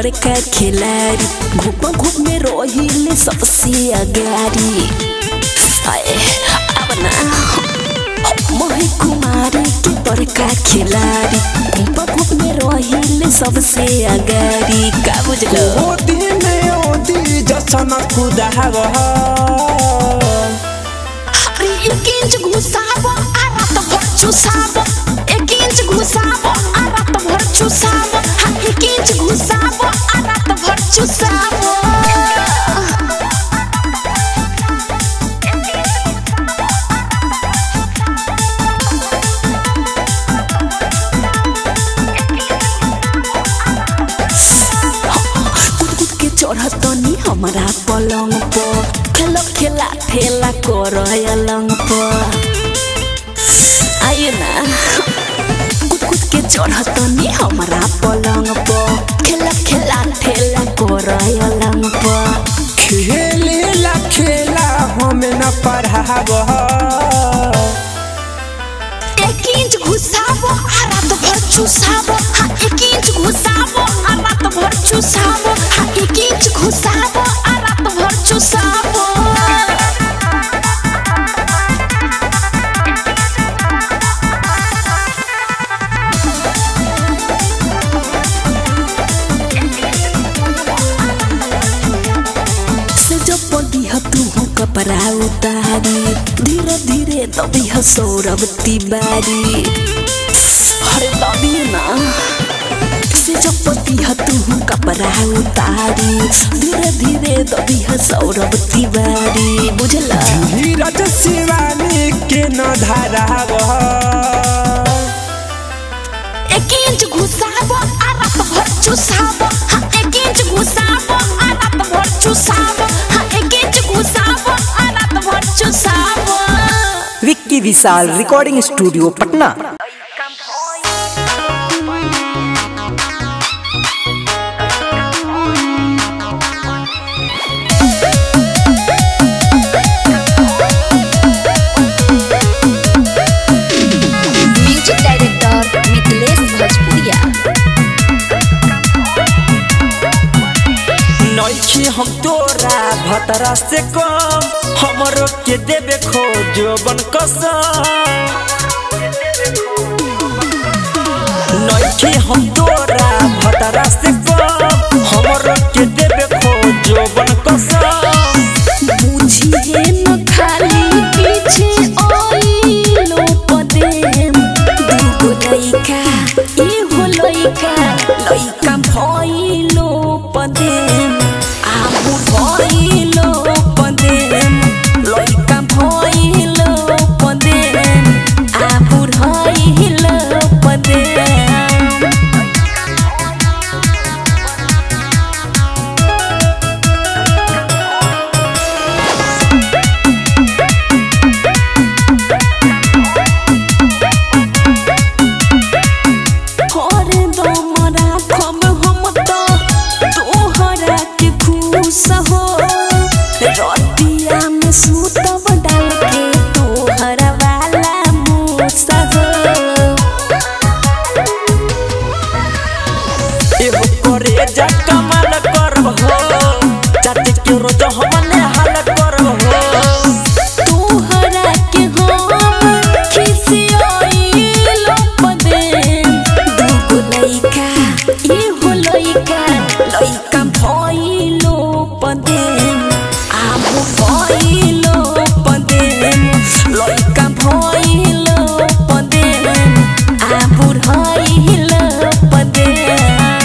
बड़का खिलाड़ी घूप घूप में रोहिले सबसे अगाड़ी आए अब ना मोहि कुमारी के बड़का खिलाड़ी घूप घूप में रोहिले सबसे अगाड़ी का बुझलो ओदी में ओदी जसन कुदाव अरे एक इंच घुसाबो आ रात भर चुसाबो एक इंच घुसाबो आ रात भर चुसाबो हाँ एक इंच घुसाबो आ रात भर चुसाबो कूद कूद के चढ़तनी हमारा पलंग पर खेल खेला ठेला कर अलंग पर आइए ना कूद कूद के चढ़तनी हमारा पलंग पर खेल खेला ठेला कर अलंग पर खेलेला खेला हमें न पढ़ाव एक इंच घुसाबो आ रात भर चुसाबो हाँ एक इंच घुसाबो आ रात भर चुसाबो हाँ एक इंच घुसाबो आ रात भर चुसाबो से जब पदिह तू हो कपड़ा उतारी धीरे धीरे दबिह सौरभ तिवारी अरे दबी ना से जब पदिह तू हो कपड़ा उतारी धीरे धीरे दबिह सौरभ तिवारी बुझला धीरज शिवानी के न धाराव एक इंच घुसाबो आ रात भर चुसाबो हाँ एक इंच घुसाबो आ रात भर चुसाबो हाँ एक इंच घुसाबो आ रात भर चुसाबो Vicky Vishal recording studio Patna music director Mithilesh Bhojpuriya नइखे हम तोरा भतरा से कम हमरो के देबे खोजबन कसम नइखे हम तोरा भतरा से कम हमरो के देबे खोजबन कसम बुझिए न खाली पीछे ओइलो पदेम दुगो लइका एगो लइका लइका भइलो पदेम आबु भइलो पदेम लइका भइलो पदेम आबु भइलो पदेम करे दम राखब हम त तोहरा के खुश हो रतिया में सुतब डाल के तोहरा वाला मूस हो एहो करे जा कमाल करब हो चाचे के रोज हमने हाल करब हो तोहरा के हम खिसियाइलो पदेम दुगो लइका एहो लइका लइका भइलो पदेम आबु भइलो पदेम लइका भइलो पदेम आबु भइलो पदेम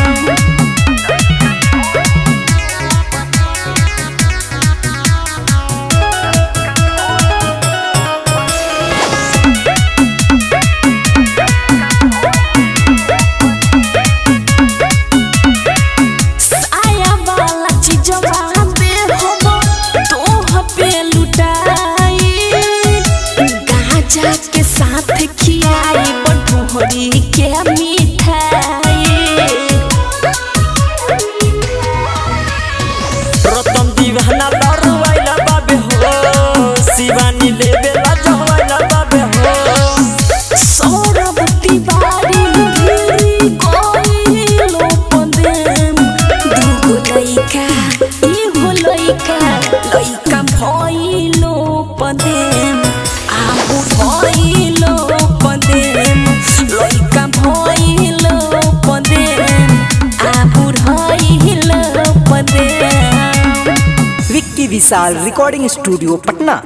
साया वाला चीजवा पे हम तोह पे लुटाई गाजा के साथ खियाई बटोहरी के मिठाई रतन दीवाना लड़वाइला बाबे हो शिवानी लेबे ला जवाइला बाबे हो सौरभ तिवारी गिरी गइलो पदेम विशाल रिकॉर्डिंग स्टूडियो पटना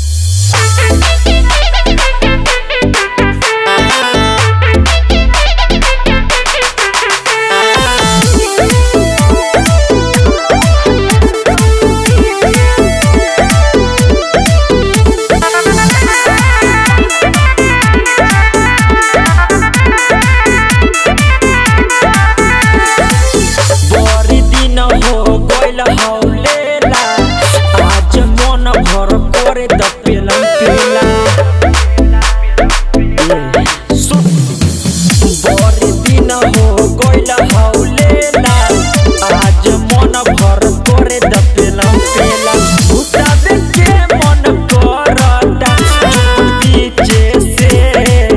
बड़ी दिन हो गइल हौलेला आज मन भर करे द पेला पेला ए, सुन बड़ी दिन हो गइल हौलेला आज मन भर करे द पेला पेला भुताबे के मन करता पीछे से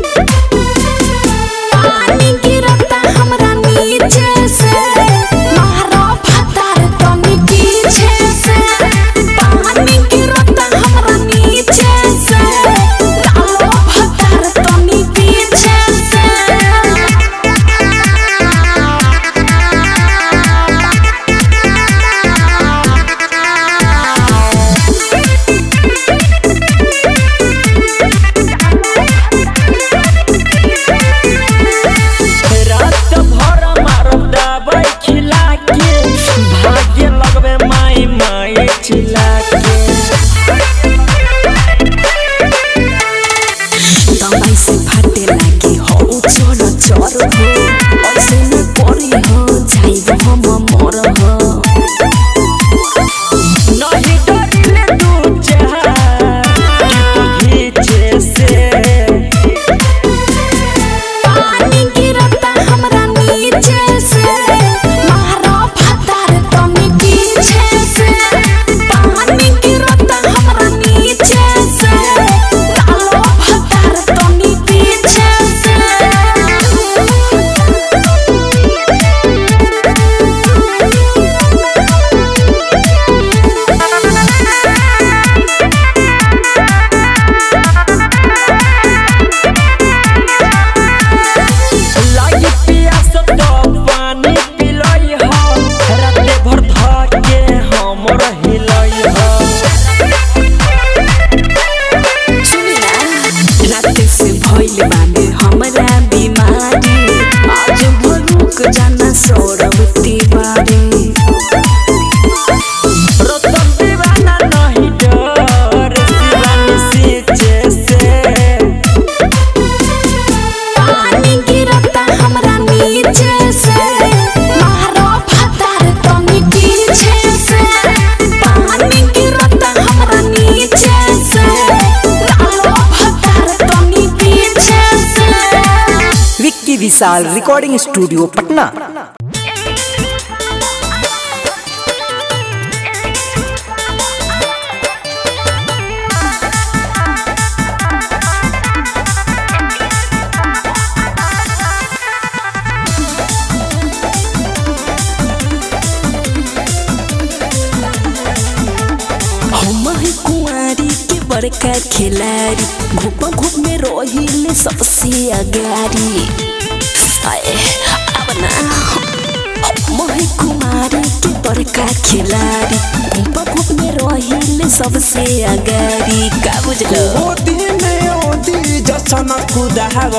पानी गिरता हमरा नीचे से मारो फतार तनी पीछे से पानी गिरता हमरा नीचे से डालो फतार तनी पीछे से रात भर मारब दबाई खिला के भाग्य लगबे माई माई चिल्ला के दवाई से फाटे लागे हो चोर चोर हो ऐसे न परी हो जाइब हम मर हो नहीं डरिले दू चार घीचे से पानी गिरता हमरा नीचे से मारो फतार तनी पीछे से पानी गिरता हमरा नीचे से डालो फतार तनी पीछे से लागी पियास तो पानी पिलई हो राते भर धके हमर हिलई हो सुनी ना राते से भइल बामे हमरा बीमारी आज भरुक जाना सौरभ तिवारी रतन दीवाना नहीं डर शिवानी सीचे से पानी गिरता हमरा नीचे से मारो फतार तनी पीछे से पानी गिरता हमरा नीचे से डालो फतार तनी पीछे से विक्की विशाल रिकॉर्डिंग स्टूडियो पटना हम है कुंवारी के बड़का खिलाड़ी घूप घूप में रोहिले सबसे अगारी आए अब ना हम है कुंवारी के बड़का खिलाड़ी घूप घूप में रोहिले सबसे अगारी का बुझलो ओदी में ओदी जसन कुदाव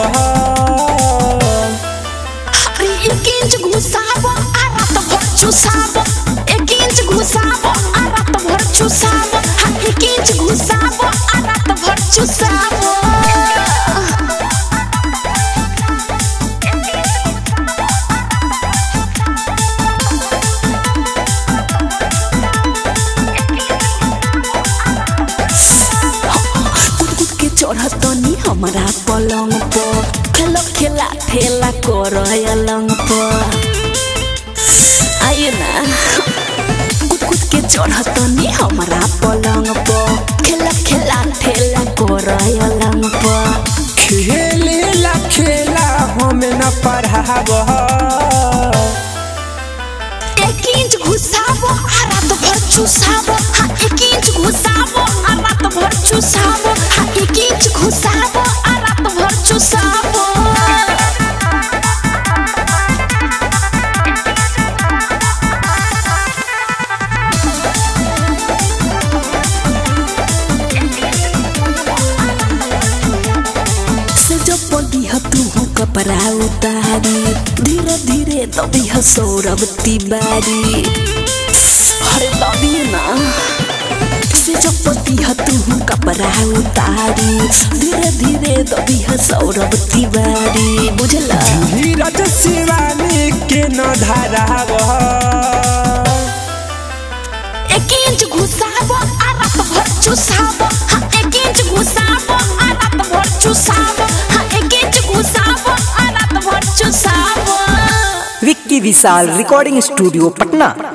अरे एक इंच घुसाबो आ रात भर चुसाबो एक इंच घुसाबो आ रात भर चुसाबो हाँ एक इंच घुसाबो आ रात भर चुसाबो कूद कूद के चढ़तनी हमारा पलंग पर खेल खेला ठेला कर अलंग पर आइए ना कूद कूद के चढ़तनी हमारा पलंग पर खेल खेला ठेला कर अलंग पर खेलेला खेला हमें न पढ़ाव एक इंच घुसाबो आ रात भर चुसाबो हाँ एक इंच घुसाबो आ रात भर चुसाबो हाँ एक इंच घुसाबो आ रात भर चुसाबो कपड़ा उतारी धीरे धीरे दबी ह सौरभ तिवारी अरे दबी ना से चपती ह तू कपड़ा उतारी धीरे धीरे दबी ह सौरभ तिवारी बुझला धीरज शिवानी के न धराव एक इंच घुसावो आ रात भर चुसावो हाँ एक इंच घुसावो आ रात भर चुसावो हाँ एक इंच घुसावो आ रात भर चुसावो विक्की विशाल रिकॉर्डिंग स्टूडियो पटना